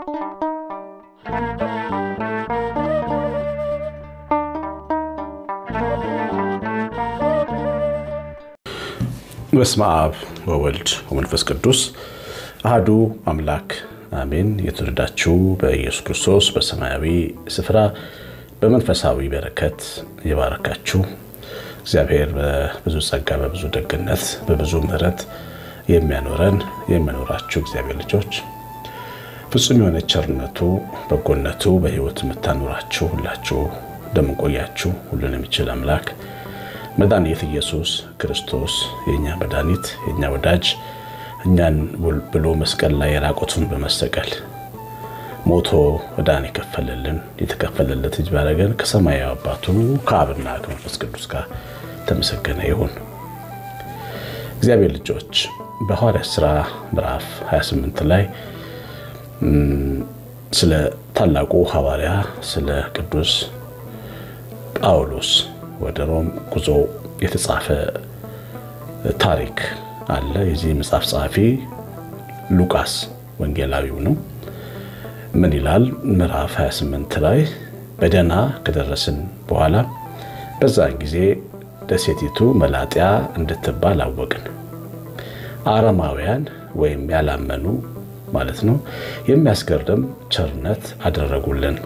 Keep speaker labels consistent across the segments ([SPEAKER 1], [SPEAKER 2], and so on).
[SPEAKER 1] በስመ አብ ወወልድ ወመንፈስ ቅዱስ አህዱ አምላክ አሜን። የተወደዳችሁ በኢየሱስ ክርስቶስ በሰማያዊ ስፍራ በመንፈሳዊ በረከት የባረካችሁ እግዚአብሔር በብዙ ጸጋ በብዙ ደግነት በብዙ ምሕረት የሚያኖረን የሚያኖራችሁ እግዚአብሔር ልጆች ፍጹም የሆነ ቸርነቱ በጎነቱ በሕይወት የምታኖራችሁ ሁላችሁ እንደምንቆያችሁ ሁሉን የሚችል አምላክ መድኃኒት ኢየሱስ ክርስቶስ የእኛ መድኃኒት የእኛ ወዳጅ እኛን ብሎ መስቀል ላይ የራቁቱን በመሰቀል ሞቶ ዕዳን የከፈለልን የተከፈለለት እጅ ባረገን ከሰማያዊ አባቱ ከአብና ከመንፈስ ቅዱስ ጋር ተመሰገነ ይሁን። እግዚአብሔር ልጆች በሐዋርያት ሥራ ምዕራፍ 28 ላይ ስለ ታላቁ ሐዋርያ ስለ ቅዱስ ጳውሎስ ወደ ሮም ጉዞ የተጻፈ ታሪክ አለ። የዚህ መጽሐፍ ጸሐፊ ሉቃስ ወንጌላዊው ነው። ምን ይላል? ምዕራፍ 28 ላይ በደህና ከደረስን በኋላ በዛን ጊዜ ደሴቲቱ መላጥያ እንድትባል አወቅን። አረማውያን ወይም ያላመኑ ማለት ነው የሚያስገርም ቸርነት አደረጉልን።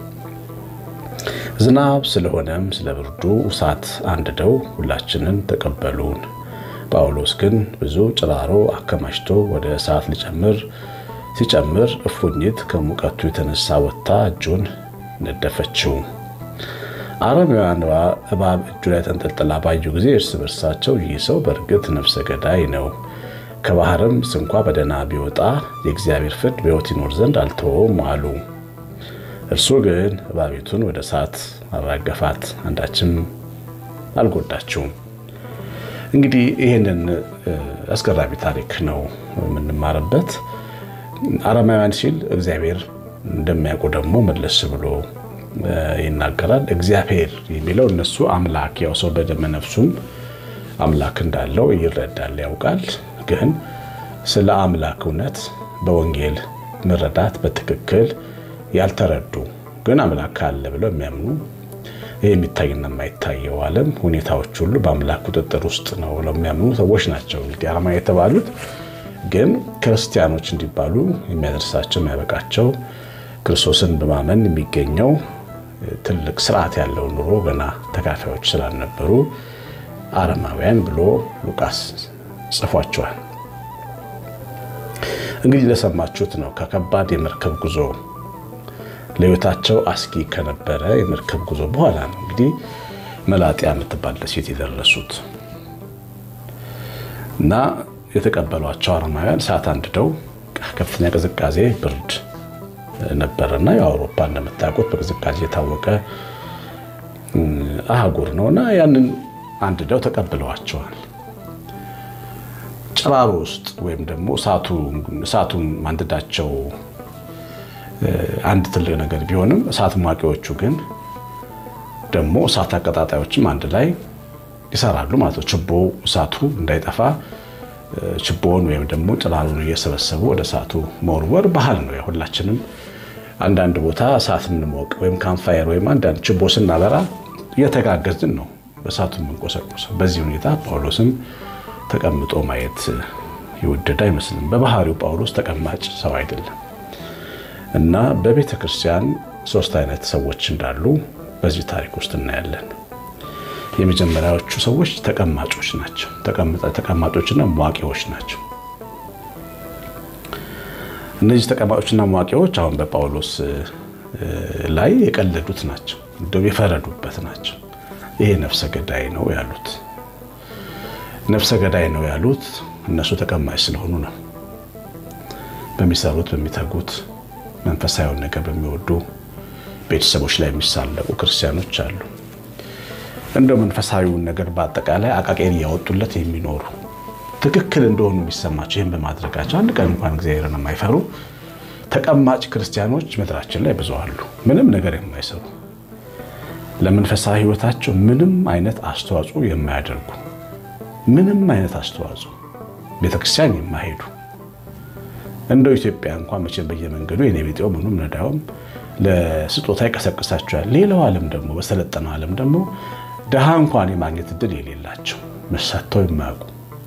[SPEAKER 1] ዝናብ ስለሆነም ስለ ብርዱ እሳት አንድደው ሁላችንን ተቀበሉን። ጳውሎስ ግን ብዙ ጭራሮ አከማችቶ ወደ እሳት ሊጨምር ሲጨምር እፉኝት ከሙቀቱ የተነሳ ወጥታ እጁን ነደፈችው። አረማውያን እባብ እጁ ላይ ተንጠልጥላ ባዩ ጊዜ እርስ በርሳቸው ይህ ሰው በእርግጥ ነፍሰ ገዳይ ነው፣ ከባህርም ስንኳ በደህና ቢወጣ የእግዚአብሔር ፍርድ በሕይወት ይኖር ዘንድ አልተወውም አሉ። እርሱ ግን እባቢቱን ወደ እሳት አራገፋት፣ አንዳችም አልጎዳችውም። እንግዲህ ይህንን አስገራሚ ታሪክ ነው የምንማርበት። አረማውያን ሲል እግዚአብሔር እንደሚያውቁ ደግሞ መለስ ብሎ ይናገራል። እግዚአብሔር የሚለው እነሱ አምላክ ያው ሰው በደመ ነፍሱም አምላክ እንዳለው ይረዳል፣ ያውቃል። ግን ስለ አምላክ እውነት በወንጌል መረዳት በትክክል ያልተረዱ ግን አምላክ አለ ብለው የሚያምኑ ይህ የሚታይና የማይታየው ዓለም ሁኔታዎች ሁሉ በአምላክ ቁጥጥር ውስጥ ነው ብለው የሚያምኑ ሰዎች ናቸው። እንግዲህ አረማ የተባሉት ግን ክርስቲያኖች እንዲባሉ የሚያደርሳቸው የሚያበቃቸው ክርስቶስን በማመን የሚገኘው ትልቅ ስርዓት ያለው ኑሮ ገና ተካፋዮች ስላልነበሩ አረማውያን ብሎ ሉቃስ ጽፏቸዋል። እንግዲህ ለሰማችሁት ነው ከከባድ የመርከብ ጉዞ ለሕይወታቸው አስጊ ከነበረ የመርከብ ጉዞ በኋላ ነው እንግዲህ መላጥያ የምትባል ደሴት የደረሱት እና የተቀበሏቸው አረማውያን እሳት አንድደው ከፍተኛ ቅዝቃዜ ብርድ ነበረና የአውሮፓ እንደምታውቁት በቅዝቃዜ የታወቀ አህጉር ነውና ያንን አንድደው ተቀብለዋቸዋል። ጭራሮ ውስጥ ወይም ደግሞ እሳቱን ማንደዳቸው አንድ ትልቅ ነገር ቢሆንም እሳት ሟቂዎቹ ግን ደግሞ እሳት አቀጣጣዮችም አንድ ላይ ይሰራሉ ማለት ነው። ችቦ እሳቱ እንዳይጠፋ ችቦውን ወይም ደግሞ ጭራሩን እየሰበሰቡ ወደ እሳቱ መወርወር ባህል ነው። ሁላችንም አንዳንድ ቦታ እሳት የምንሞቅ ወይም ካምፋየር ወይም አንዳንድ ችቦ ስናበራ እየተጋገዝን ነው በእሳቱ የምንቆሰቁሰው። በዚህ ሁኔታ ጳውሎስም ተቀምጦ ማየት የወደደ አይመስልም። በባህሪው ጳውሎስ ተቀማጭ ሰው አይደለም። እና በቤተ ክርስቲያን ሶስት አይነት ሰዎች እንዳሉ በዚህ ታሪክ ውስጥ እናያለን። የመጀመሪያዎቹ ሰዎች ተቀማጮች ናቸው። ተቀማጮችና መዋቂዎች ናቸው። እነዚህ ተቀማጮችና መዋቂዎች አሁን በጳውሎስ ላይ የቀለዱት ናቸው፣ እንደው የፈረዱበት ናቸው። ይሄ ነፍሰ ገዳይ ነው ያሉት ነፍሰ ገዳይ ነው ያሉት እነሱ ተቀማጭ ስለሆኑ ነው። በሚሰሩት በሚተጉት መንፈሳዊውን ነገር በሚወዱ ቤተሰቦች ላይ የሚሳለቁ ክርስቲያኖች አሉ። እንደው መንፈሳዊውን ነገር በአጠቃላይ አቃቄን እያወጡለት የሚኖሩ ትክክል እንደሆኑ የሚሰማቸው ይህን በማድረጋቸው አንድ ቀን እንኳን እግዚአብሔርን የማይፈሩ ተቀማጭ ክርስቲያኖች ምድራችን ላይ ብዙ አሉ። ምንም ነገር የማይሰሩ ለመንፈሳዊ ሕይወታቸው ምንም አይነት አስተዋጽኦ የማያደርጉ ምንም አይነት አስተዋጽኦ ቤተክርስቲያን የማይሄዱ እንደው ኢትዮጵያ እንኳን መቼም በየመንገዱ የኔ ቤጤው ምኑም ነዳውም ለስጦታ ይቀሰቅሳቸዋል። ሌላው ዓለም ደግሞ በሰለጠነው ዓለም ደግሞ ድሃ እንኳን የማግኘት እድል የሌላቸው መሳተው የማያውቁ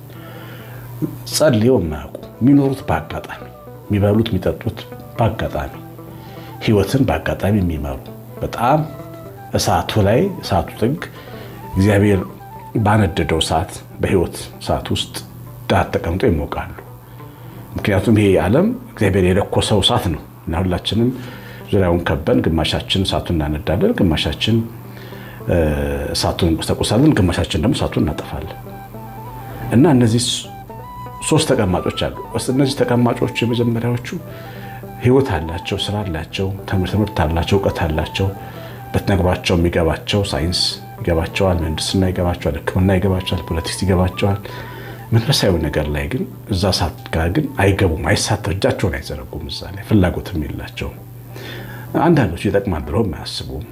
[SPEAKER 1] ጸልየው የማያውቁ የሚኖሩት በአጋጣሚ የሚበሉት የሚጠጡት በአጋጣሚ ህይወትን በአጋጣሚ የሚመሩ በጣም እሳቱ ላይ እሳቱ ጥግ እግዚአብሔር ባነደደው እሳት በህይወት እሳት ውስጥ ዳር ተቀምጦ ይሞቃሉ። ምክንያቱም ይሄ ዓለም እግዚአብሔር የለኮሰው እሳት ነው እና ሁላችንም ዙሪያውን ከበን ግማሻችን እሳቱን እናነዳለን፣ ግማሻችን እሳቱን እንቆሰቁሳለን፣ ግማሻችን ደግሞ እሳቱን እናጠፋለን እና እነዚህ ሶስት ተቀማጮች አሉ። እነዚህ ተቀማጮች የመጀመሪያዎቹ ህይወት አላቸው፣ ስራ አላቸው፣ ትምህርት አላቸው፣ እውቀት አላቸው። በትነግሯቸው የሚገባቸው ሳይንስ ይገባቸዋል፣ ምህንድስና ይገባቸዋል፣ ሕክምና ይገባቸዋል፣ ፖለቲክስ ይገባቸዋል። መንፈሳዊ ነገር ላይ ግን እዛ ሰዓት ጋር ግን አይገቡም፣ አይሳተፉ፣ እጃቸውን አይዘረጉም። እዛ ላይ ፍላጎትም የላቸውም። አንዳንዶቹ ይጠቅማል ብለውም አያስቡም።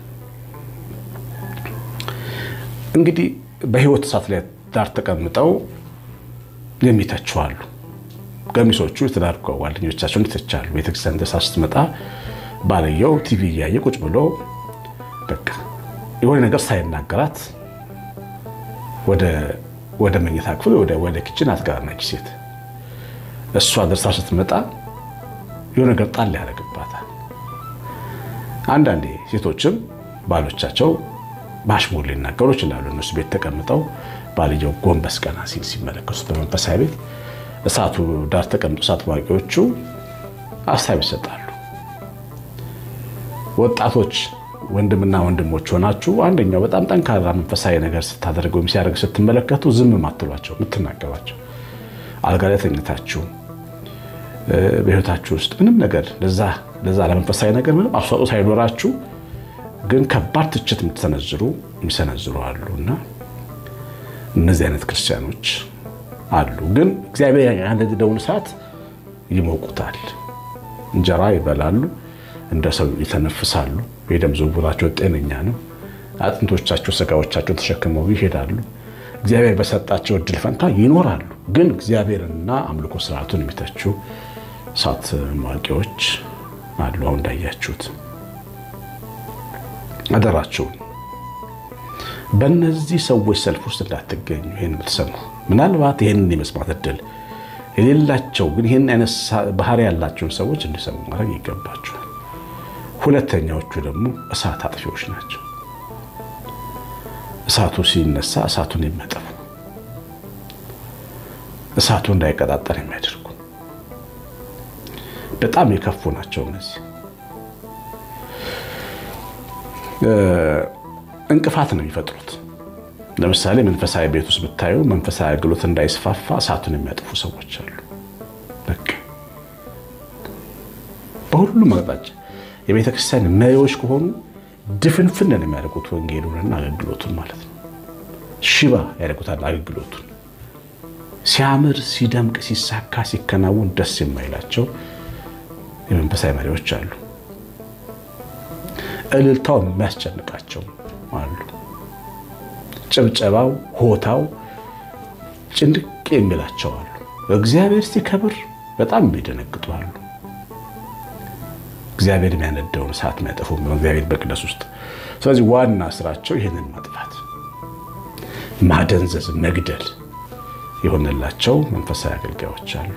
[SPEAKER 1] እንግዲህ በህይወት እሳት ላይ ዳር ተቀምጠው የሚተችዋሉ። ገሚሶቹ የትዳር ጓደኞቻቸውን ይተቻሉ። ቤተክርስቲያን ደሳ ስትመጣ ባልየው ቲቪ እያየ ቁጭ ብሎ በቃ የሆነ ነገር ሳይናገራት ወደ መኝታ ክፍል ወደ ኪችን አትገባም። ሴት እሷ ደርሳ ስትመጣ የሆነ ነገር ጣል ያደርግባታል። አንዳንዴ ሴቶችም ባሎቻቸው በአሽሙር ሊናገሩ ይችላሉ። እነሱ ቤት ተቀምጠው ባልየው ጎንበስ ቀና ሲል ሲመለከቱት በመንፈሳዊ ቤት እሳቱ ዳር ተቀምጦ እሳት ዋቂዎቹ ሀሳብ ይሰጣሉ። ወጣቶች ወንድምና ወንድሞች ሆናችሁ አንደኛው በጣም ጠንካራ መንፈሳዊ ነገር ስታደርግ ወይም ሲያደርግ ስትመለከቱ ዝም ማትሏቸው የምትናገሯቸው አልጋ ላይ ተኝታችሁ በህይወታችሁ ውስጥ ምንም ነገር ለዛ ለመንፈሳዊ ነገር ምንም አስተዋጽኦ ሳይኖራችሁ ግን ከባድ ትችት የምትሰነዝሩ የሚሰነዝሩ አሉ እና እነዚህ አይነት ክርስቲያኖች አሉ። ግን እግዚአብሔር ያነደደውን እሳት ይሞቁታል። እንጀራ ይበላሉ፣ እንደ ሰው ይተነፍሳሉ። የደም ዝውውራቸው ጤነኛ ነው። አጥንቶቻቸው፣ ስጋዎቻቸው ተሸክመው ይሄዳሉ። እግዚአብሔር በሰጣቸው እድል ፈንታ ይኖራሉ። ግን እግዚአብሔርና አምልኮ ስርዓቱን የሚተቹ እሳት ማዋቂዎች አሉ። አሁን እንዳያችሁት አደራችሁን በእነዚህ ሰዎች ሰልፍ ውስጥ እንዳትገኙ። ይህን የምትሰሙ ምናልባት ይህንን የመስማት እድል የሌላቸው ግን ይህን አይነት ባህሪ ያላቸውን ሰዎች እንዲሰሙ ማድረግ ይገባቸዋል። ሁለተኛዎቹ ደግሞ እሳት አጥፊዎች ናቸው። እሳቱ ሲነሳ እሳቱን የሚያጠፉ እሳቱ እንዳይቀጣጠል የሚያደርጉ በጣም የከፉ ናቸው። እነዚህ እንቅፋት ነው የሚፈጥሩት። ለምሳሌ መንፈሳዊ ቤት ውስጥ ብታዩ መንፈሳዊ አገልግሎት እንዳይስፋፋ እሳቱን የሚያጠፉ ሰዎች አሉ። በቃ በሁሉም አቅጣጫ የቤተ ክርስቲያን መሪዎች ከሆኑ ድፍንፍንን የሚያደርጉት ወንጌሉንና አገልግሎቱን ማለት ነው። ሽባ ያደርጉታል አገልግሎቱን። ሲያምር፣ ሲደምቅ፣ ሲሳካ፣ ሲከናወን ደስ የማይላቸው የመንፈሳዊ መሪዎች አሉ። እልልታው የሚያስጨንቃቸው አሉ። ጭብጨባው፣ ሆታው ጭንቅ የሚላቸው አሉ። እግዚአብሔር ሲከብር በጣም የሚደነግጡ አሉ። እግዚአብሔር የሚያነደውን እሳት የሚያጠፉ እግዚአብሔር በቅደስ ውስጥ። ስለዚህ ዋና ስራቸው ይህንን ማጥፋት፣ ማደንዘዝ፣ መግደል የሆነላቸው መንፈሳዊ አገልጋዮች አሉ።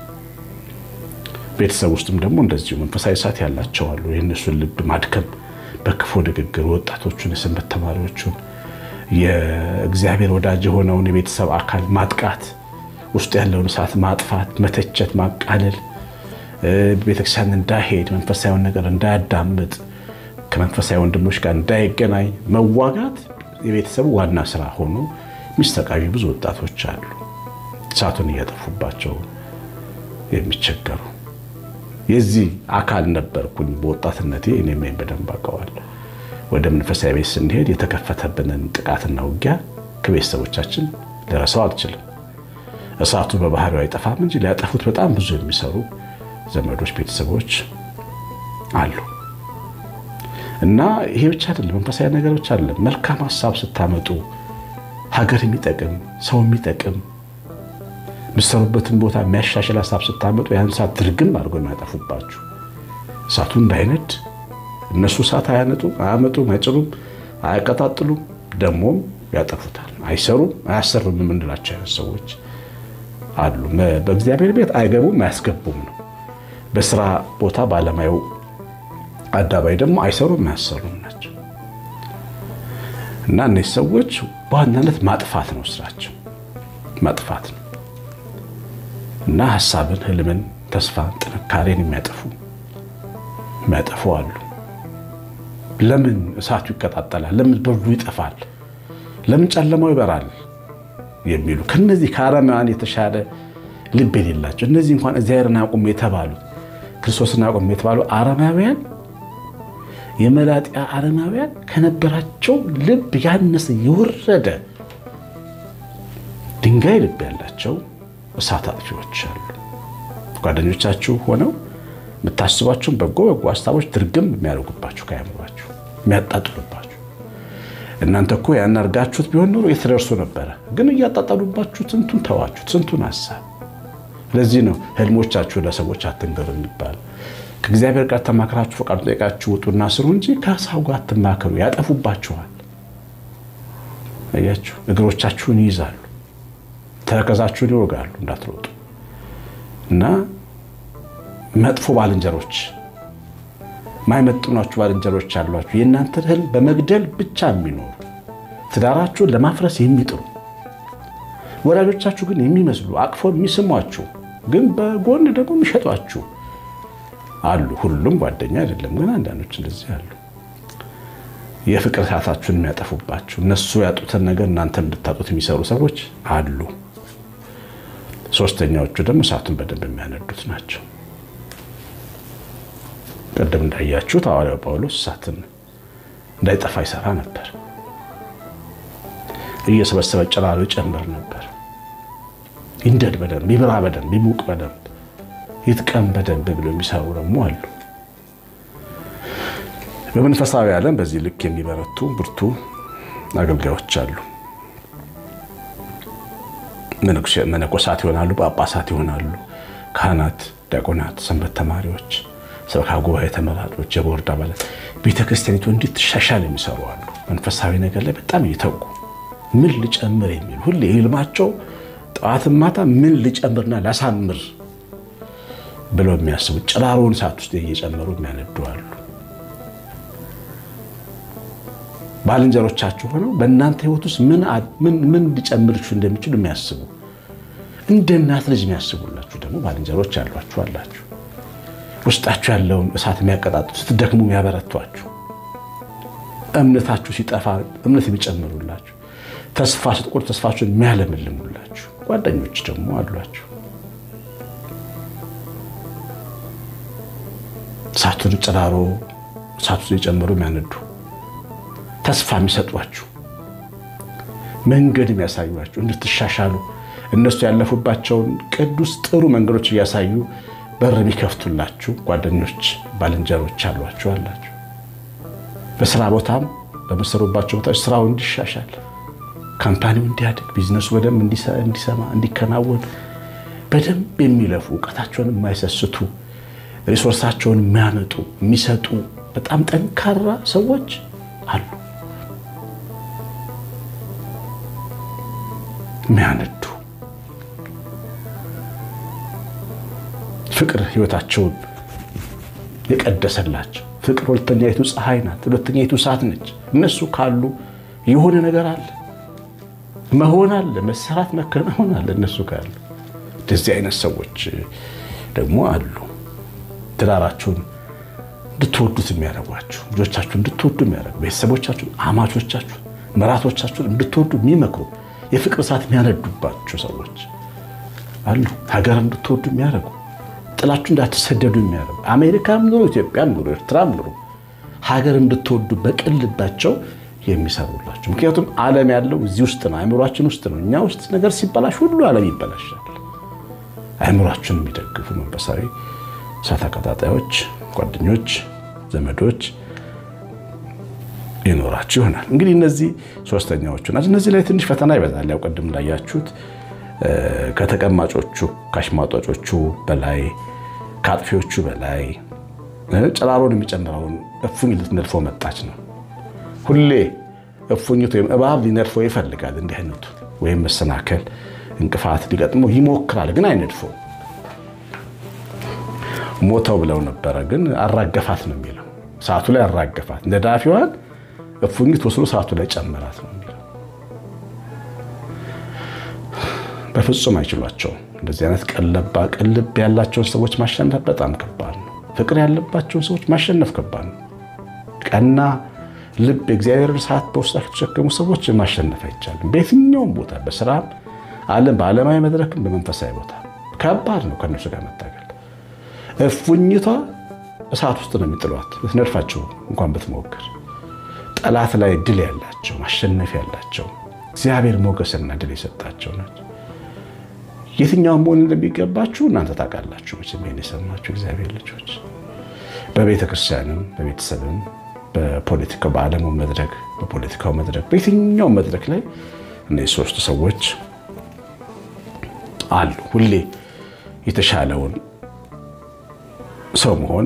[SPEAKER 1] ቤተሰብ ውስጥም ደግሞ እንደዚሁ መንፈሳዊ እሳት ያላቸው አሉ። የእነሱን ልብ ማድከም በክፉ ንግግር ወጣቶቹን፣ የሰንበት ተማሪዎቹን፣ የእግዚአብሔር ወዳጅ የሆነውን የቤተሰብ አካል ማጥቃት፣ ውስጡ ያለውን እሳት ማጥፋት፣ መተቸት፣ ማቃለል፣ ቤተክርስቲያን እንዳይሄድ መንፈሳዊውን ነገር እንዳያዳምጥ፣ ከመንፈሳዊ ወንድሞች ጋር እንዳይገናኝ መዋጋት የቤተሰቡ ዋና ስራ ሆኖ የሚስተቃዩ ብዙ ወጣቶች አሉ። እሳቱን እያጠፉባቸው የሚቸገሩ የዚህ አካል ነበርኩኝ በወጣትነቴ። እኔም በደንብ አውቀዋለሁ። ወደ መንፈሳዊ ቤት ስንሄድ የተከፈተብንን ጥቃትና ውጊያ ከቤተሰቦቻችን ልረሳው አልችልም። እሳቱ በባህሪው አይጠፋም እንጂ ሊያጠፉት በጣም ብዙ የሚሰሩ ዘመዶች፣ ቤተሰቦች አሉ እና ይሄ ብቻ አይደለም፣ መንፈሳዊ ነገር ብቻ አይደለም። መልካም ሀሳብ ስታመጡ ሀገር የሚጠቅም ሰው የሚጠቅም የምትሰሩበትን ቦታ የሚያሻሽል ሀሳብ ስታመጡ ያን እሳት ድርግም አድርጎ የሚያጠፉባችሁ እሳቱ እንዳይነድ እነሱ እሳት አያነጡም፣ አያመጡም፣ አይጭሩም፣ አያቀጣጥሉም፣ ደግሞም ያጠፉታል። አይሰሩም፣ አያሰሩም የምንላቸው አይነት ሰዎች አሉ። በእግዚአብሔር ቤት አይገቡም፣ አያስገቡም ነው። በስራ ቦታ ባለማየው አዳባይ ደግሞ አይሰሩም፣ አያሰሩም ናቸው እና እነዚህ ሰዎች በዋናነት ማጥፋት ነው ስራቸው፣ ማጥፋት ነው እና ሀሳብን፣ ህልምን፣ ተስፋን፣ ጥንካሬን የሚያጠፉ የሚያጠፉ አሉ። ለምን እሳቱ ይቀጣጠላል? ለምን ብርዱ ይጠፋል? ለምን ጨለማው ይበራል? የሚሉ ከነዚህ ከአረማውያን የተሻለ ልብ የሌላቸው እነዚህ እንኳን እግዚአብሔርን አቁም የተባሉት ክርስቶስን አቁም የተባሉ አረማውያን የመላጢያ አረማውያን ከነበራቸው ልብ ያነሰ የወረደ ድንጋይ ልብ ያላቸው እሳት አጥፊዎች አሉ። ጓደኞቻችሁ ሆነው የምታስቧቸውን በጎ በጎ ሀሳቦች ድርግም የሚያደርጉባችሁ ከያምሯችሁ የሚያጣጥሉባችሁ እናንተ እኮ ያን አድርጋችሁት ቢሆን ኖሮ የተደርሱ ነበረ። ግን እያጣጣሉባችሁ ስንቱን ተዋችሁት፣ ስንቱን ሀሳብ። ለዚህ ነው ህልሞቻችሁ ለሰዎች አትንገሩ የሚባል። ከእግዚአብሔር ጋር ተማክራችሁ ፈቃዱ ጠይቃችሁ ውጡና ስሩ እንጂ ከሰው ጋር አትማከሩ፣ ያጠፉባችኋል። አያችሁ፣ እግሮቻችሁን ይይዛሉ፣ ተረከዛችሁን ይወጋሉ እንዳትሮጡ እና መጥፎ ባልንጀሮች ማይመጥኗችሁ ባልንጀሮች አሏችሁ። የእናንተን ህልም በመግደል ብቻ የሚኖሩ ትዳራችሁን ለማፍረስ የሚጥሩ ወላጆቻችሁ ግን የሚመስሉ አቅፎ የሚስሟችሁ ግን በጎን ደግሞ የሚሸጧችሁ አሉ። ሁሉም ጓደኛ አይደለም፣ ግን አንዳንዶች እንደዚህ አሉ። የፍቅር ሰዓታችሁን የሚያጠፉባችሁ እነሱ ያጡትን ነገር እናንተ እንድታጡት የሚሰሩ ሰዎች አሉ። ሶስተኛዎቹ ደግሞ እሳቱን በደንብ የሚያነዱት ናቸው። ቅድም እንዳያችሁት ሐዋርያው ጳውሎስ እሳትን እንዳይጠፋ ይሰራ ነበር። እየሰበሰበ ጭራሮ ይጨምር ነበር። ይንደድ በደንብ ይብራ በደንብ ይሙቅ በደንብ ይጥቀም በደንብ ብሎ የሚሰሩ ደግሞ አሉ። በመንፈሳዊ ዓለም በዚህ ልክ የሚበረቱ ብርቱ አገልጋዮች አሉ። መነኮሳት ይሆናሉ፣ ጳጳሳት ይሆናሉ፣ ካህናት፣ ዲያቆናት፣ ሰንበት ተማሪዎች ሰበካ ጉባኤ ተመራጮች፣ የቦርድ አባላት ቤተ ክርስቲያኒቱ እንድትሻሻል የሚሰሩ አሉ። መንፈሳዊ ነገር ላይ በጣም እየተጉ ምን ልጨምር የሚሉ ሁሌ ህልማቸው ጠዋትን ማታ ምን ልጨምርና ላሳምር ብለው የሚያስቡ ጭራሮውን ሰዓት ውስጥ እየጨመሩ የሚያነዱ አሉ። ባልንጀሮቻችሁ ሆነው በእናንተ ህይወት ውስጥ ምን ሊጨምርችሁ እንደሚችሉ የሚያስቡ እንደ እናት ልጅ የሚያስቡላችሁ ደግሞ ባልንጀሮች ያሏችሁ አላችሁ። ውስጣችሁ ያለውን እሳት የሚያቀጣጥሉ ስትደክሙ የሚያበረቷችሁ፣ እምነታችሁ ሲጠፋ እምነት የሚጨምሩላችሁ፣ ተስፋ ስትቆርጡ ተስፋችሁን የሚያለመልሙላችሁ ጓደኞች ደግሞ አሏችሁ። እሳቱን ጭራሮ እሳቱን የጨመሩ የሚያነዱ ተስፋ የሚሰጧችሁ መንገድ የሚያሳዩችሁ እንድትሻሻሉ እነሱ ያለፉባቸውን ቅዱስ ጥሩ መንገዶች እያሳዩ በር የሚከፍቱላችሁ ጓደኞች፣ ባልንጀሮች አሏችሁ አላችሁ። በስራ ቦታም በመሰሩባቸው ቦታዎች ስራው እንዲሻሻል፣ ካምፓኒው እንዲያድግ፣ ቢዝነሱ በደንብ እንዲሰማ እንዲከናወን በደንብ የሚለፉ እውቀታቸውን የማይሰስቱ ሪሶርሳቸውን የሚያመጡ የሚሰጡ በጣም ጠንካራ ሰዎች አሉ። የሚያነዱ ፍቅር ህይወታቸውን የቀደሰላቸው ፍቅር ሁለተኛይቱ ፀሐይ ናት፣ ሁለተኛይቱ እሳት ነች። እነሱ ካሉ የሆነ ነገር አለ፣ መሆን አለ፣ መሰራት መከናወን አለ። እነሱ ካሉ እንደዚህ አይነት ሰዎች ደግሞ አሉ። ትዳራችሁን እንድትወዱት የሚያደርጓችሁ፣ ልጆቻችሁን እንድትወዱ የሚያደርጉ፣ ቤተሰቦቻችሁን፣ አማቾቻችሁን፣ መራቶቻችሁን እንድትወዱ የሚመክሩ የፍቅር እሳት የሚያነዱባቸው ሰዎች አሉ። ሀገር እንድትወዱ የሚያደርጉ ጥላችሁ እንዳትሰደዱ የሚያደርጉ አሜሪካም ኑሩ፣ ኢትዮጵያም ኑሩ፣ ኤርትራም ኑሩ ሀገር እንድትወዱ በቅን ልባቸው የሚሰሩላቸው። ምክንያቱም ዓለም ያለው እዚህ ውስጥ ነው፣ አእምሯችን ውስጥ ነው። እኛ ውስጥ ነገር ሲበላሽ ሁሉ ዓለም ይበላሻል። አእምሯችን የሚደግፉ መንፈሳዊ እሳት አቀጣጣዮች፣ ጓደኞች፣ ዘመዶች ይኖራችሁ ይሆናል። እንግዲህ እነዚህ ሶስተኛዎቹ ናቸው። እነዚህ ላይ ትንሽ ፈተና ይበዛል። ያው ቅድም እንዳያችሁት ከተቀማጮቹ ከአሽሟጧጮቹ በላይ ከአጥፊዎቹ በላይ ጨራሮን የሚጨምረውን እፉኝ ልትነድፎ መጣች ነው። ሁሌ እፉኝት ወይም እባብ ሊነድፎ ይፈልጋል። እንዲህ አይነቱ ወይም መሰናከል እንቅፋት ሊገጥመው ይሞክራል፣ ግን አይነድፈው። ሞተው ብለው ነበረ፣ ግን አራገፋት ነው የሚለው። ሰዓቱ ላይ አራገፋት። ነዳፊዋን እፉኝት ወስዶ ሰዓቱ ላይ ጨመራት ነው የሚለው። በፍጹም አይችሏቸውም። እንደዚህ አይነት ቀለባ ቅልብ ያላቸውን ሰዎች ማሸነፍ በጣም ከባድ ነው። ፍቅር ያለባቸውን ሰዎች ማሸነፍ ከባድ ነው። ቀና ልብ የእግዚአብሔር ሰዓት በውስጣቸው የተሸከሙ ሰዎች ማሸነፍ አይቻልም። በየትኛውም ቦታ በስራም ዓለም በዓለማዊ መድረክም በመንፈሳዊ ቦታ ከባድ ነው ከእነሱ ጋር መታገል። እፉኝቷ እሳት ውስጥ ነው የሚጥሏት ልትነድፋቸው እንኳን ብትሞክር። ጠላት ላይ ድል ያላቸው ማሸነፍ ያላቸው እግዚአብሔር ሞገስና ድል የሰጣቸው ናቸው። የትኛውን መሆን እንደሚገባችሁ እናንተ ታውቃላችሁ። መቼም ይሄን የሰማችሁ እግዚአብሔር ልጆች በቤተ ክርስቲያንም በቤተሰብም በፖለቲካው በዓለሙ መድረክ በፖለቲካው መድረክ በየትኛው መድረክ ላይ እነዚህ ሶስቱ ሰዎች አሉ። ሁሌ የተሻለውን ሰው መሆን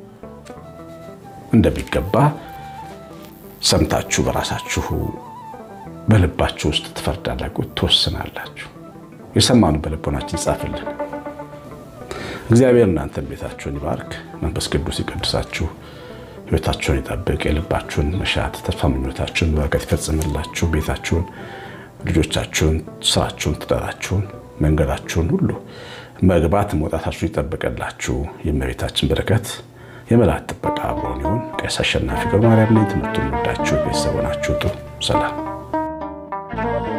[SPEAKER 1] እንደሚገባ ሰምታችሁ በራሳችሁ በልባችሁ ውስጥ ትፈርዳላችሁ፣ ትወስናላችሁ። የሰማኑ በልቦናችን ጻፍልን። እግዚአብሔር እናንተን ቤታችሁን ይባርክ፣ መንፈስ ቅዱስ ይቀድሳችሁ፣ ሕይወታችሁን ይጠብቅ፣ የልባችሁን መሻት ተስፋ ምኞታችሁን በረከት ይፈጽምላችሁ፣ ቤታችሁን፣ ልጆቻችሁን፣ ስራችሁን፣ ትዳራችሁን፣ መንገዳችሁን ሁሉ መግባት መውጣታችሁ ይጠብቅላችሁ። የእመቤታችን በረከት የመላእክት ጥበቃ አብሮን ይሁን። ቄስ አሸናፊ ገብረ ማርያም ነኝ። ትምህርቱን ወዳችሁ ቤተሰብ ሆናችሁ ጥሩ ሰላም